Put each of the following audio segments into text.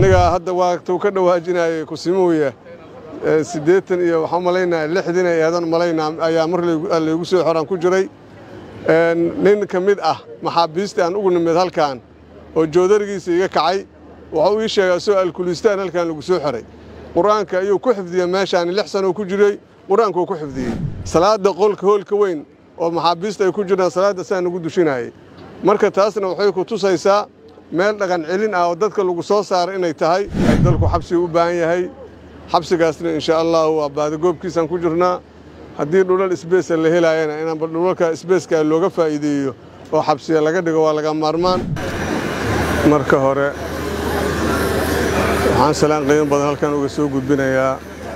aniga hadda waagtuu ka dhawaajinayay kusimuuya siddeetan iyo waxaan malaynaya lixdin ay eedan malaynaa ayaa mar laygu soo xoraan ku jiray nin ka mid ah maxaabiistii aan ugu nimid halkan oo joodarigiisa iga kacay waxuu ii sheegaa soo alkulistaan halkan lagu soo xoray qur-aanka ayuu ku xifdiyey meeshaan lix sanoo ku jiray qur-aankuu ku xifdiyey salaadda qolka hoolka weyn oo maxaabiista ay ku jiraan salaadda saa nagu dushinayay marka taasna waxay ku tusaysaa meel dhaqan celin ah oo dadka lagu soo saara inay tahay ay dalku xabsiga u baahan yahay xabsigaasna insha allahu waa baadagoobkiisaan ku jirnaa haddii dhulal isbeesa la helaayana inaanba dhulalka isbeeskaa looga faa'iideeyo oo xabsiya laga dhigo waa laga maarmaan marka hore waxaan salaan qiimo badan halkan uga soo gudbinayaa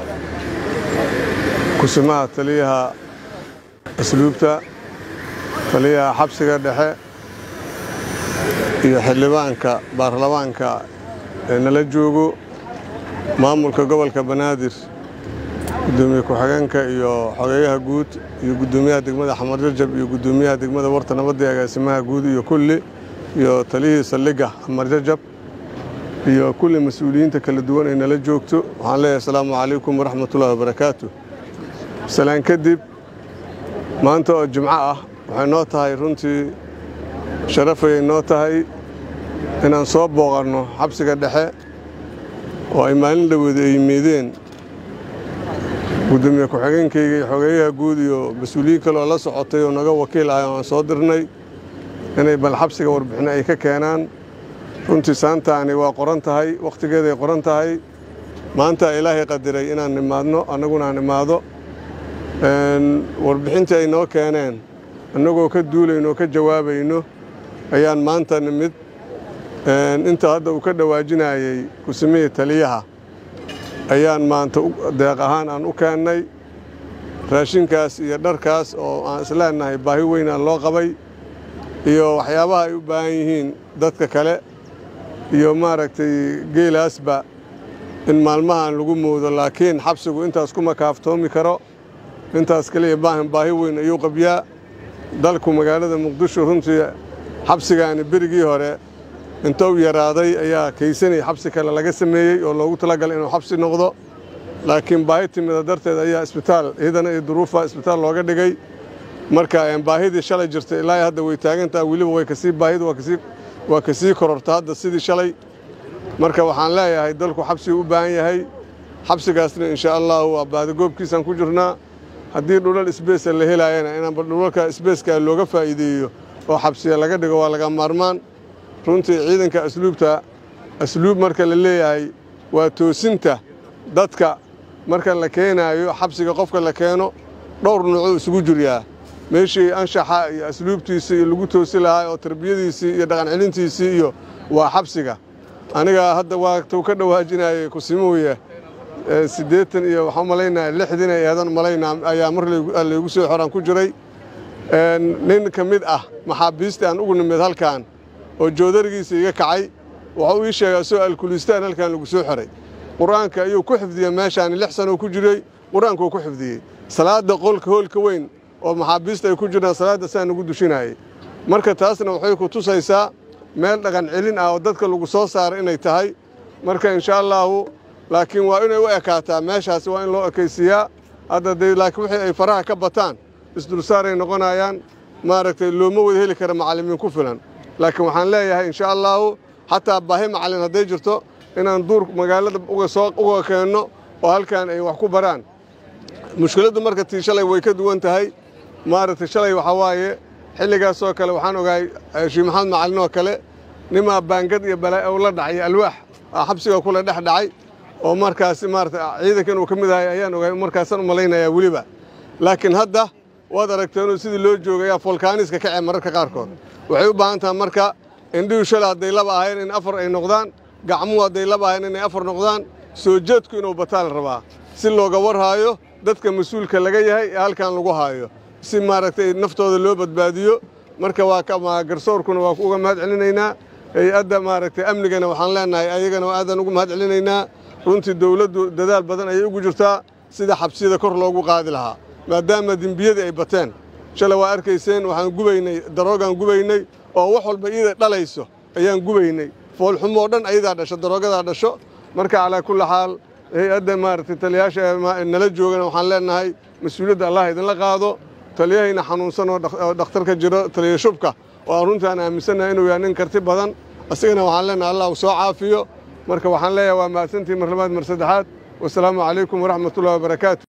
kusimaha taliyaha asluubta taliyaha xabsiga dhexe iyo xildhibaanka baarlamaanka ee nala joogo maamulka gobolka banaadir gudoomiye ku-xigeenka iyo xogeeyaha guud iyo guddoomiyaha degmada xamar jajab iyo guddoomiyaha degmada warta nabadda ee agaasimaha guud iyo kulli iyo taliyihii saldhigga xamar jajab iyo kulli mas-uuliyiinta kala duwan ay nala joogto waxaan leeyahay asalaamu calaykum waraxmatullahi wabarakaatu salaan kadib maanta oo jimco ah waxay noo tahay runtii sharafayay noo tahay inaan soo booqanno xabsiga dhexe oo ay maalin dhawooda ay yimaadeen guddoomiye ku-xigeenkayga iyo xogeeyaha guud iyo mas-uuliyiin kale oo la socotay oo naga wakiil ah oo aan soo dirnay inay bal xabsiga warbixino ay ka keenaan runtii saantaani waa qoran tahay wakhtigeeday qoran tahay maanta ilaahay qadiray inaan nimaadno annaguna aan nimaado warbixintii ay noo keeneen annagoo ka duulayno oo ka jawaabayno ayaan maanta nimid inta hadda uu ka dhawaajinayey kusimihii taliyaha ayaan maanta deeq ahaan aan u keennay raashinkaas iyo dharkaas oo aan isleenahay baahi weynaan loo qabay iyo waxyaabaha ay u baahan yihiin dadka kale iyo maaragtay geelaasba in maalmahan lagu moodo laakiin xabsigu intaas kuma kaaftoomi karo intaas kaliya baahan baahi weyn ayuu qabyaa dalku magaalada muqdisho runtii xabsigaani berigii hore intou yaraaday ayaa kaysanay xabsi kale laga sameeyey oo loogu talagalay inuu xabsi noqdo laakiin baahi timida darteed ayaa isbitaal iyadana iyo duruufa isbitaal looga dhigay marka baahidii shalay jirtay ilaa hadda way taagantaha weliba way kasii baahida waa kasii kororta hadda sidii shalay marka waxaan leeyahay dalku xabsigu u baahan yahay xabsigaasna insha allahu waa baadagoobkiisaan ku jirnaa haddii dhulal isbeesa la helaayana inaanba dhulalka isbeeskaa looga faa'iideeyo oo xabsiya laga dhigo waa laga maarmaan runtii ciidanka asluubta asluub marka la leeyahay waa toosinta dadka marka la keenaayo xabsiga qofka la keeno dhowr nuucuu isugu jiryaa meeshii anshaxa iyo asluubtiisii iyo lagu toosi lahaa oo tarbiyadiisii iyo dhaqan celintiisii iyo waa xabsiga aniga hadda waagtuu ka dhawaajinayay kusimuuya siddeetan iyo waxaan malaynaya lixdin ay eedan malaynaa ayaa mar laygu soo xoraan ku jiray nin ka mid ah maxaabiistii aan ugu nimid halkan oo joodarigiisa iga kacay waxuu ii sheegaa soo alkulistaan halkan lagu soo xoray qur-aanka ayuu ku xifdiyey meeshaan lix sanoo ku jiray qur-aankuu ku xifdiyey salaadda qolka hoolka weyn oo maxaabiista ay ku jiraan salaadda saa nagu dushinayay marka taasna waxay ku tusaysaa meel dhaqan celin ah oo dadka lagu soo saara inay tahay marka insha allaahu laakiin waa inay u ekaataa meeshaasi waa in loo ekaysiiyaa hadda dee laakiin wixii ay faraha ka bataan isdulsaaray noqonayaan maaragtay looma wada heli kara macallimiin ku filan laakiin waxaan leeyahay insha allaahu xataa baahi macallin hadday jirto inaan duur magaalada uga soo uga keenno oo halkan ay wax ku baraan mushkiladdu marka tii shalay way ka duwan tahay maaragtay shalay waxaa waaye xilligaasoo kale waxaan ogahay shii maxamed macallin oo kale nimaa baangad iyo balaa la dhacay alwaax xabsiga kule dhex dhacay oo markaasi maarata ciidankan uu ka mid ahay ayaan ogahay markaasaan u malaynayaa weliba laakiin hadda waad aragteenoo sidii loo joogayaa folkaaniska kacee mararka qaarkood waxay u baahan tahay marka indhihu shala hadday laba ahayn in afar ay noqdaan gacmuhu hadday laba ahayn inay afar noqdaan soo jeedku inuu bataa la rabaa si looga warhaayo dadka mas-uulka laga yahay ee halkan lagu haayo si maaragtay naftooda loo badbaadiyo marka waa garsoorkuna waa uga mahad celinaynaa hay-adda maaragtay amnigana waxaan leenahay ayagana aadaan ugu mahad celinaynaa runtii dowladdu dadaal badan ayay ugu jirtaa sida xabsiyada kor loogu qaadi lahaa maadaama dembiyadii ay bateen shalay waa arkayseen waxaan gubaynay daroogaan gubaynay oo wax walba iyada dhalayso ayaan gubaynay foolxumo oo dhan ayadaa dhasho daroogadaa dhasho marka calaa kulli xaal hay-adda maaragtay taliyayaasha nala joogana waxaan leenahay mas-uuliyadda allah idinla qaado taliyahayna xanuunsan oo dhakhtarka jiro taliya shubka oo aan runtii aan aaminsannahay inuu yahay nin karti badan asigana waxaan leenahay allah uu soo caafiyo marka waxaan leeyahay waa mahadsantii mar labaad mar saddexaad wasalaamu calaykum waraxmatullahi wabarakaatu